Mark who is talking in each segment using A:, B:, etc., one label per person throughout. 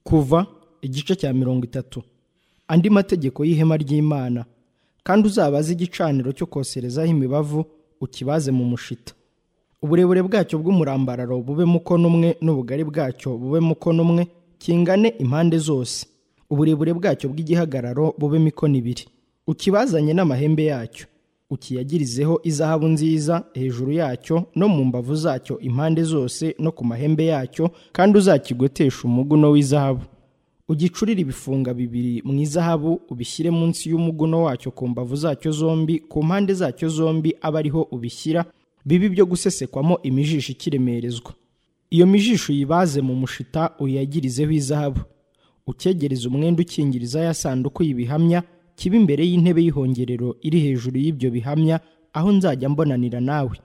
A: kuva igice cya mirongo itatu andi mategeko y'ihema ry'imana kandi uzabaze igicaniro cyo koserezaho imibavu ukibaze mu mushita uburebure bwacyo bw'umurambararo bube mukono umwe n'ubugari bwacyo bube mukono umwe kingane impande zose uburebure bwacyo bw'igihagararo bube mikono ibiri ukibazanye n'amahembe yacyo ukiyagirizeho izahabu nziza hejuru yacyo no mu mbavu zacyo impande zose no ku mahembe yacyo kandi uzakigotesha umuguno w'izahabu ugicurire ibifunga bibiri mu izahabu ubishyire munsi y'umuguno wacyo ku mbavu zacyo zombi ku mpande zacyo zombi abe ariho ubishyira bibe ibyo gusesekwamo imijisho ikiremerezwa iyo mijisho uyibaze mu mushita uyagirizeho izahabu ukegereza umwenda ukingiriza ya sanduku y'ibihamya kiba imbere y'intebe y'ihongerero iri hejuru y'ibyo bihamya aho nzajya mbonanira nawe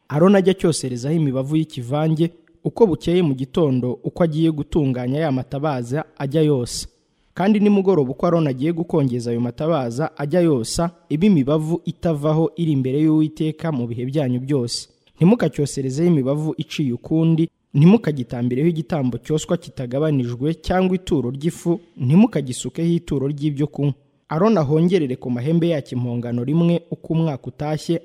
A: arona ajya cyoserezaho imibavu y'ikivange uko bukeye mu gitondo uko agiye gutunganya ya matabaza ajya yose kandi nimugoroba uko arona agiye gukongeza ayo matabaza ajya yosa iba imibavu itavaho iri imbere y'uwiteka mu bihe byanyu byose ntimukacyoserezeho imibavu iciye ukundi ntimukagitambireho igitambo cyoswa kitagabanijwe cyangwa ituro ry'ifu ntimukagisukeho ituro ry'ibyo kunywa arona ahongerere ku mahembe yacyo impongano rimwe uko umwaka utashye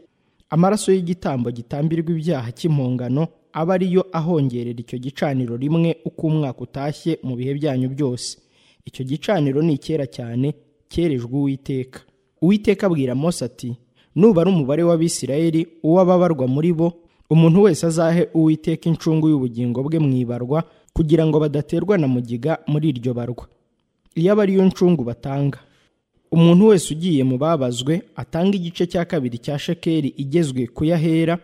A: amaraso y'igitambo gitambirwa ibyaha cy'impongano aba ariyo ahongerera icyo gicaniro rimwe uko umwaka utashye mu bihe byanyu byose icyo gicaniro ni icyera cyane cyerejwe uwiteka uwiteka abwira mose ati nubara umubare w'abisirayeli uw'ababarwa muri bo umuntu wese azahe uwiteka incungu y'ubugingo bwe mu ibarwa kugira ngo badaterwa na mugiga muri iryo barwa iyo aba ariyo ncungu batanga umuntu wese ugiye mu babazwe atanga igice cya kabiri cya shekeri igezwe kuyahera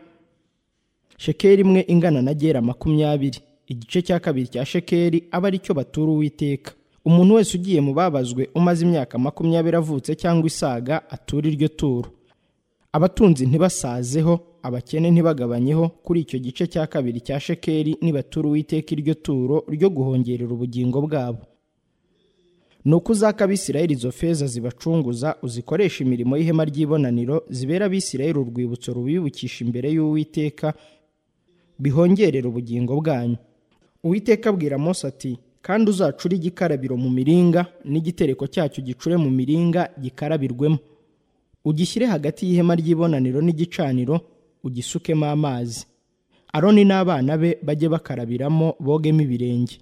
A: shekeri imwe ingana na gera makumyabiri igice cya kabiri cya shekeri aba aricyo batura uwiteka umuntu wese ugiye mu babazwe umaze imyaka makumyabiri avutse cyangwa isaga atura iryo turo abatunzi ntibasazeho abakene ntibagabanyeho kuri icyo gice cya kabiri cya shekeri nibatura uwiteka iryo turo ryo guhongerera ubugingo bwabo ni uko uzaka abisirayeli izo feza zibacunguza uzikoresha imirimo y'ihema ry'ibonaniro zibera abisirayeli urwibutso rubibukisha imbere y'uwiteka bihongerera ubugingo bwanyu uwiteka abwira mose ati kandi uzacure igikarabiro mu miringa n'igitereko cyacyo gicure mu miringa gikarabirwemo ugishyire hagati y'ihema ry'ibonaniro n'igicaniro ugisukemo amazi aroni n'abana be bajye bakarabiramo bogemo ibirenge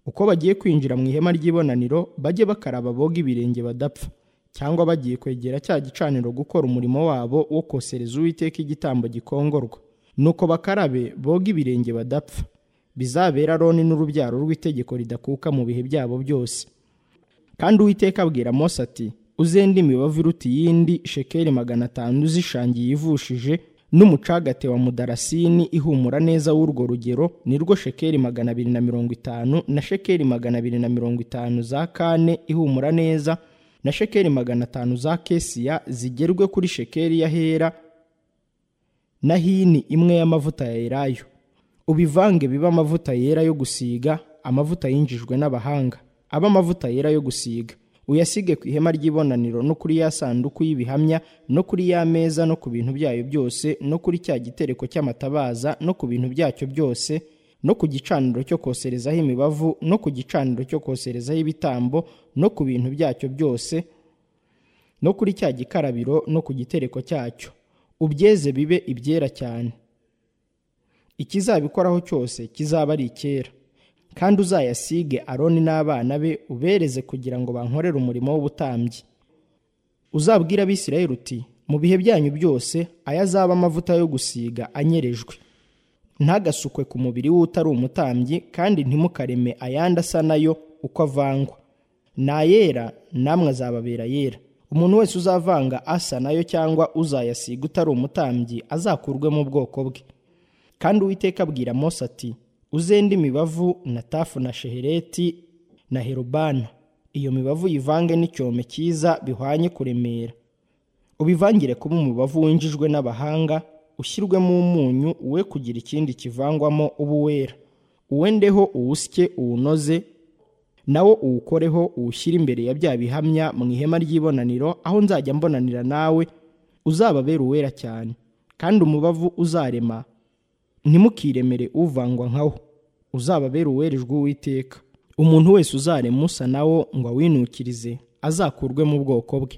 A: uko bagiye kwinjira mu ihema ry'ibonaniro bajye bakaraba boga ibirenge badapfa cyangwa bagiye kwegera cya gicaniro gukora umurimo wabo wo kosereza uwiteka igitambo gikongorwa nuko bakarabe boga ibirenge badapfa bizabera aroni n'urubyaro rw'itegeko ridakuka mu bihe byabo byose kandi uwiteka abwira mose ati uzende imibavu iruta iyindi shekeli magana atanu uzishangiye ivushije n'umucagate wa mudarasini ihumura neza w'urwo rugero ni rwo shekeli magana abiri na mirongo itanu na shekeli magana abiri na mirongo itanu za kane ihumura neza na shekeli magana atanu za kesiya zigerwe kuri shekeli y'ahera na hini imwe y'amavuta ya elayo ubivange bibe amavuta yera yo gusiga amavuta yinjijwe n'abahanga abe amavuta yera yo gusiga uyasige ku ihema ry'ibonaniro no kuri ya sanduku y'ibihamya no kuri ya meza no ku bintu byayo byose no kuri cya gitereko cy'amatabaza no ku bintu byacyo byose no ku gicaniro cyo koserezaho imibavu no ku gicaniro cyo koserezaho ibitambo no ku bintu byacyo byose no kuri cya gikarabiro no ku gitereko cyacyo ubyeze bibe ibyera cyane ikizabikoraho cyose kizaba ari icyera kandi uzayasige aroni n'abana be ubereze kugira ngo bankorere umurimo w'ubutambyi uzabwira abisirayeli uti mu bihe byanyu byose aya azaba amavuta yo gusiga anyerejwe ntagasukwe ku mubiri w'utari umutambyi kandi ntimukareme ayandi asa nayo uko avangwa nayera namwe azababera yera umuntu wese uzavanga asa nayo cyangwa uzayasiga utari umutambyi azakurwe mu bwoko bwe kandi uwiteka abwira mose ati uzende imibavu na tafu na shehereti na herubana iyo mibavu uyivange n'icyome cyiza bihwanye kuremera ubivangire kuba umubavu winjijwe n'abahanga ushyirwemo umunyu we kugira ikindi kivangwamo ubu wera uwendeho uwusye uwunoze nawo uwukoreho uwushyire imbere ya bya bihamya mu ihema ry'ibonaniro aho nzajya mbonanira nawe uzababera uwera cyane kandi umubavu uzarema ntimukiremere uvangwa nkawo uzababera uwerejwe uwiteka umuntu wese uzaremusa na wo ngo awinukirize azakurwe mu bwoko bwe